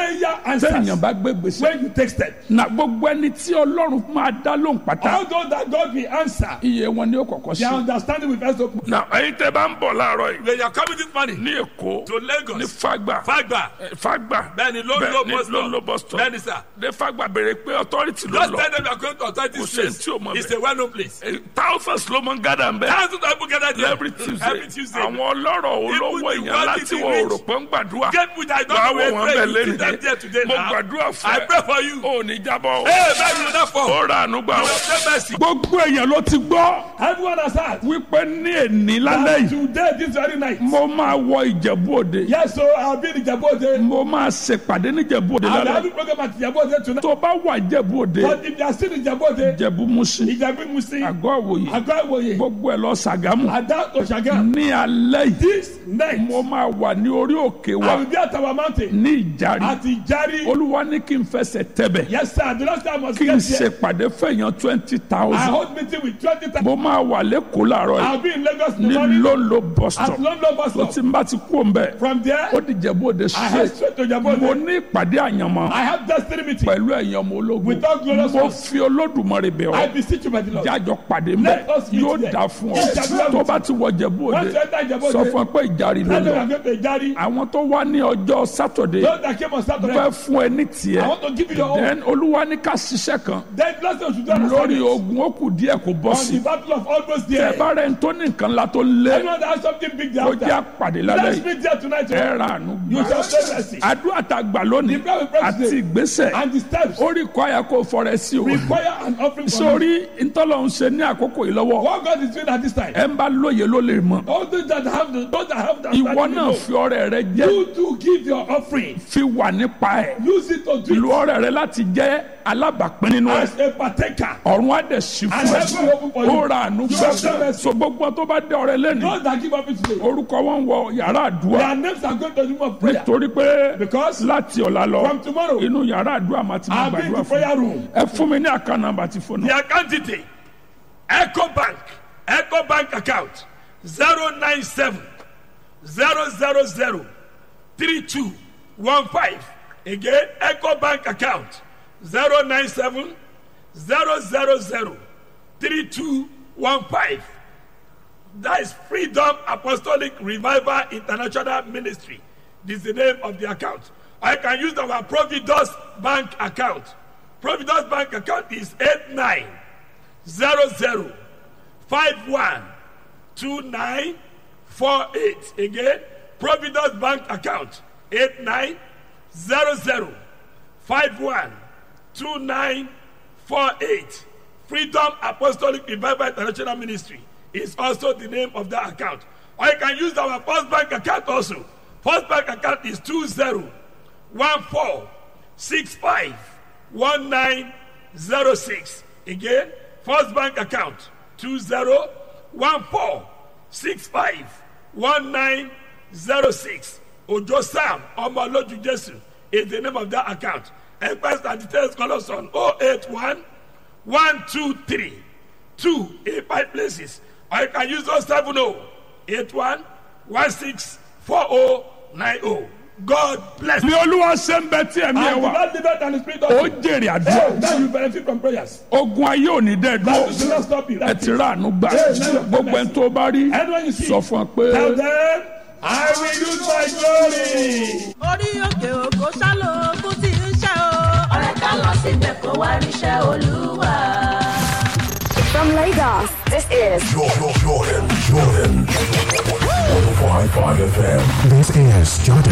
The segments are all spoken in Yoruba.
prayer answers téèyàn bá gbé gbèsè when you take steps. na gbogbo ẹni tí ọlọ́run máa dá lóhùn pátá All those that God will answer, iye wọn ni ó kọ́kọ́ their sí. understanding will first open. na ẹyin tẹ bá ń bọ̀ láàárọ̀ yìí When you are coming this morning ní èkó to Lagos, ní fagba Fagba, eh, fagba Bẹ́ẹ̀ni, ló ń bẹ́ẹ̀ lo ní bus stop. ló ń lo bus stop Bẹ́ẹ̀ni, sir. ní fagba béèrè pé authority ló just lọ tell them you are going to authority Kò sẹ́ni space. tí ò mọ̀ It's bẹ́ẹ̀. a well-known place. Eh, thousands ló máa ń gádà ń bẹ́ẹ̀. Thousands of people gather there every tuesday Every Tuesday. àwọn ọlọ́rọ̀ olówó Even the èèyàn wealthy, láti the wọ rich. òrò pé ń gbàdúrà Get with I wàá don't wò know wọ́n where bẹ̀ you see them lẹ́nu there today mo now. gbàdúrà fún I ẹ pray for you. ò ní jábọ̀ o Hey, man, you not fall. ó ra àánú gbà You o. will pray mercy. gbogbo èèyàn ló ti gbọ́ Everyone has heard. wípé ní èní lálẹ́ that yìí Today, this very night. mo máa wọ ìjẹ̀bú òde Yes, so I'll be in Jabode. mo máa ṣèpàdé ní ìjẹ̀bú òde I'll be lálẹ́ having program at Jabode tonight. tó bá wà ìjẹ̀bú òde But if they are still in Jabode, ìjẹ̀bú musin Ijabi Musi, àgọ́ àwòye Agba Iwoye, gbogbo ẹ̀ lọ sàgámù Ada Oshaga, ní alẹ́ yìí this night, mo máa wà ní orí òkè I wa will be at our mountain. ní ìjàre At Ijari. olúwa ní kí n fẹsẹ̀ tẹ̀bẹ̀ Yes, sir. The last time I was kí n here, ṣèpàdé fẹ̀yàn twenty I thousand hold meeting with 20,000. mo máa wà lẹ́kọ̀ọ́ làárọ̀ yìí I'll be in Lagos in ní the morning. lóńlò bus At stop London bus tó stop. ti ń bá ti kú òun bẹ́ẹ̀ From there, ó di Ìjẹ̀bú Òde I head straight straight to mo Jabode. ní ìpàdé àyànmọ́ I have destiny meeting. pẹ̀lú ẹ̀yàn ọmọ ológun With all glorious mo ones. fi olódùmarè bẹ̀ I ọ́ beseech you by the Lord. jájọ pàdé mbẹ Let us meet yóò there. dà fún ọ Yes, sir. tó bá ti wọ Ìjẹ̀bú Òde Once you enter Jabode, sọ fún ọ pé ìjàre ló tell them lọ I'm going to Ijari. àwọn tó wá ní ọjọ́ sátọ̀dé Those that came on Saturday, fẹ́ fún ẹ ní I tiẹ̀ want to give you your own. then olúwa ní ká ṣiṣẹ́ kan Then bless us to do an lórí assignment ogun ó kù díẹ̀ kó bọ́ on sí the battle of almost ẹ there. bá rẹ̀ ń tó ní nǹkan ńlá tó lé Anyone that has something big there ó jẹ́ after, àpàdé lálẹ́ let's yìí meet there tonight. ẹ ra àánú You gbà shall say mercy. àdúrà tá a gbà lónìí The prayer we pray àti today ìgbésẹ̀ and the steps ó rí kọ́ àyà kó fọrẹ sí o require an offering from you. sórí ntọ́lọ́ ń ṣe ní àkókò yìí lọ́wọ́ What God is doing at this time. ẹ ń bá lóye ló lè mọ̀ All those that have the, those that have the ìwọ understanding náà know. fi ọrẹ rẹ jẹ́ You to give your offering. fi wà nípa ẹ̀ Use it to do lu it ọrẹ rẹ láti jẹ́ alábàápín nínú ẹ̀ as a partaker. ọ̀run á dẹ̀ sí And fún heaven will open for ẹ you. ó ra àánú You gbà have done mercy. so gbogbo tó bá dé ọrẹ lẹ́nu Those that give offering today, orúkọ wọn wọ yàrá àdúrà their names are going to the room of prayer. torí pé Because láti ọ̀la lọ from tomorrow, inú yàrá àdúrà máa ti máa I'll be in gbàdúrà the fún prayer room. ẹ fún mi ní àká nàmbà tí fóònù The account detail Echo Bank Echo Bank account zero nine seven zero zero zero three two one five again Echo Bank account zero nine seven zero zero zero three two one five that is Freedom Apostolic Revival International Ministry this is the name of the account I can use our Providus Bank account Providus Bank account is eight nine zero zero five one two nine four eight again Providence Bank account eight nine zero zero five one two nine four eight Freedom Apostolic Revival International Ministry is also the name of that account or you can use our First Bank account also First Bank account is two zero one four six five one nine zero six again First Bank account two zero one four six five one nine zero six Ojo Sam Omoloju Jesu is the name of that account. Enquest and details call us on 081 123 2 eight five places. Or you can use 070 81 16 4090. God bless bí you. olúwa ṣe ń bẹ tí ẹ̀mí ẹ And the wà Lord delivered and the Spirit of ó truth. jèrè Hey, àdúrà now you benefit from prayers. ogun ayé ò ní dẹ́ That will dúró not stop you. ẹ That's ti it. rà àánú gbà gbogbo ẹni tó bá rí Anyone you see, sọ fún ọ pé. tell them, I will use my glory. orí òkè òkò sálọ ogun tí ń ṣe o. ọ̀rẹ́ ká lọ síbẹ̀ kó wá ríṣẹ́ olúwa. From Lagos, this is Jordan, Jordan, Jordan. 105.5 FM. This is Jordan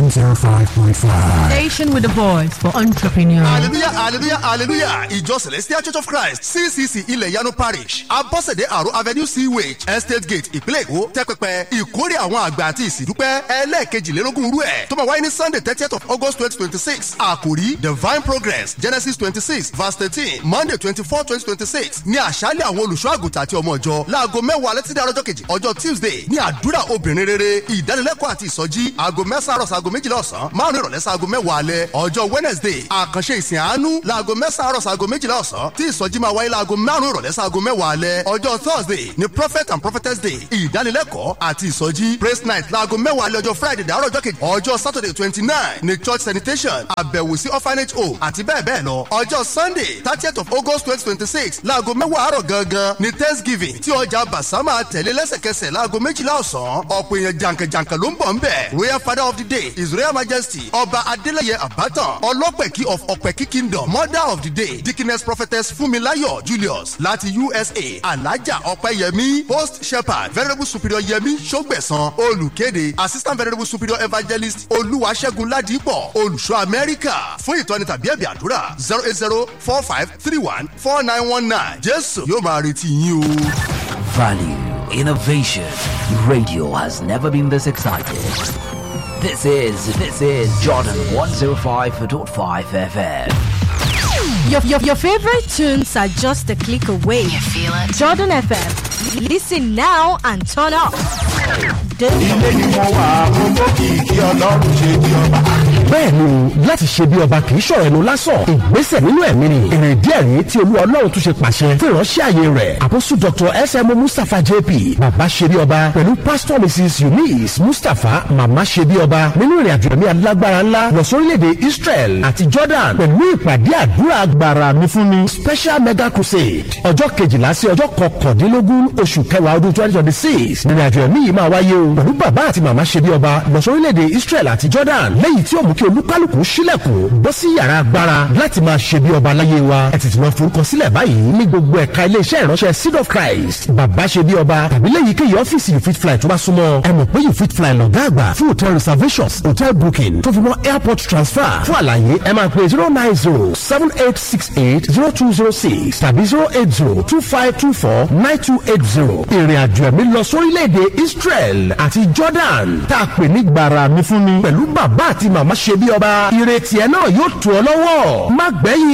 105.5. Station with a voice for entrepreneurs. hallelujah hallelujah hallelujah ìjọ celestial church of christ ccc ilẹ̀ yanu parish abọ́sẹ̀dé àrò avenue sewage estate gate ìpínlẹ̀ èkó tẹ́pẹpẹ ìkórè àwọn àgbà àti ìsìndúpẹ́ ẹlẹ́ẹ̀kejìlélógún rú ẹ̀ tó máa wáyé ní sunday thirtieth of august twenty twenty six àkòrí divine progress genesis twenty six verse thirteen monday twenty four twenty twenty six ní àṣálẹ̀ àwọn olùṣọ́ àgùntàn àti ọmọ ìjọ láago mẹ́wàá alẹ́ títí àrọ́jọ́ kejì ọjọ́ tuesday ní àdúrà obìnrin obìnrin rere ìdánilẹ́kọ̀ọ́ àti ìsọjí aago mẹ́sàn-án àròsọ aago méjìlá ọ̀sán márùn-ún ìrọ̀lẹ́ sí aago mẹ́wàá alẹ́ ọjọ́ wednesday àkànṣe ìsìn àánú laago mẹ́sàn-án àròsọ aago méjìlá ọ̀sán tí ìsọjí máa wáyé laago márùn-ún ìrọ̀lẹ́ sí aago mẹ́wàá alẹ́ ọjọ́ thursday ni prophet and prophetess day ìdánilẹ́kọ̀ọ́ àti ìsọjí praise night laago mẹ́wàá alẹ́ ọjọ́ friday dàárọ̀ ọjọ́ kejì ọjọ́ saturday twenty nine ni church sanitation àbẹ̀wò sí orphanage home àti bẹ́ẹ̀ bẹ́ẹ̀ lọ ọjọ́ sunday thirtieth of august twenty twenty six laago mẹ́wàá àárọ̀ gangan ni thanksgiving tí ọjà basama tẹ̀lé lẹ́sẹ̀kẹsẹ̀ laago méjìlá ọ̀sán ọ̀pọ̀ èèyàn jàǹkànjàǹkàn ló ń bọ̀ ń bẹ̀ royal father of the day his royal majesty ọba adeleye abatan ọlọ́pẹ̀kí of ọ̀pẹ̀kí kingdom mother of the day dickiness prophetess funmilayo julius láti usa alaja ọ̀pẹ̀yẹmí host shepherd venerable superior yẹmí sọgbẹ̀sán olùkéde assistant venerable superior evangelist olúwaṣẹ́gun ládìpọ̀ olùṣọ́ amẹ́ríkà fún ìtọ́ni tàbí ẹ̀bì àdúrà zero eight zero four five three one four nine one nine jésù yóò máa retí yín o. Value, innovation. Radio has never been this excited. This is this is Jordan 105.5 FM. Your, your, your favorite tunes are just a click away. You feel it? Jordan FM. Listen now and turn up. ilé ni mo wà mo mọ kìkì ọlọ́run ṣe di ọba. bẹ́ẹ̀ ni láti ṣe bí ọba kì í ṣọ̀rọ̀ ẹnu lásán ìgbésẹ̀ nínú ẹ̀mí ni èrè díẹ̀ rí tí olú ọlọ́run tún ṣe pàṣẹ fún ìránṣẹ́ àyè rẹ̀ àpòsù dr sm mustapha jp bàbá ṣe bí ọba pẹ̀lú pastor mrs eunice mustapha màmá ṣe bí ọba nínú ìrìn àjò ẹ̀mí alágbára ńlá lọ sórílẹ̀-èdè israel àti jordan pẹ̀lú ìpàdé àdúrà agbára mi fún mi special mega crusade ọjọ́ kejìlá sí ọjọ́ kọkàndínlógún oṣù kẹwàá ọdún twenty twenty six ìrìn àjò ẹ̀mí yìí máa wáyé o pẹ̀lú bàbá àti màmá ṣe bí ọba lọ sórílẹ̀-èdè israel àti jordan lẹ́yìn tí ó mú kí olúkálùkù sílẹ̀kùn bọ́ sí yàrá agbára láti máa ṣe bí ọba láyé wa ẹ tètè máa forúkọ sílẹ̀ báyìí ní gbogbo ẹ̀ka iléeṣẹ́ ìránṣẹ́ seed of christ bàbá ṣe bí ọba tàbí lẹ́yìn kéyìí ọ́fíìsì you fit fly tó bá súnmọ́ ẹ mọ̀ pé you fit fly lọ́gá àgbà fún hotel reservations hotel booking tó fi mọ́ airport transfer fún àlàyé ẹ máa pè zero nine zero seven eight six eight zero two zero six tàbí zero eight zero two five two four nine two eight zero ìrìn àjò ẹ̀mí lọ sórílẹ̀-èdè israel àti jordan tá a pè ní gbàrà mi fún mi pẹ̀lú bàbá àti màmá ṣe bí ọba ìrètí ẹ náà yóò tù ọ lọ́wọ́ má gbẹ̀yìn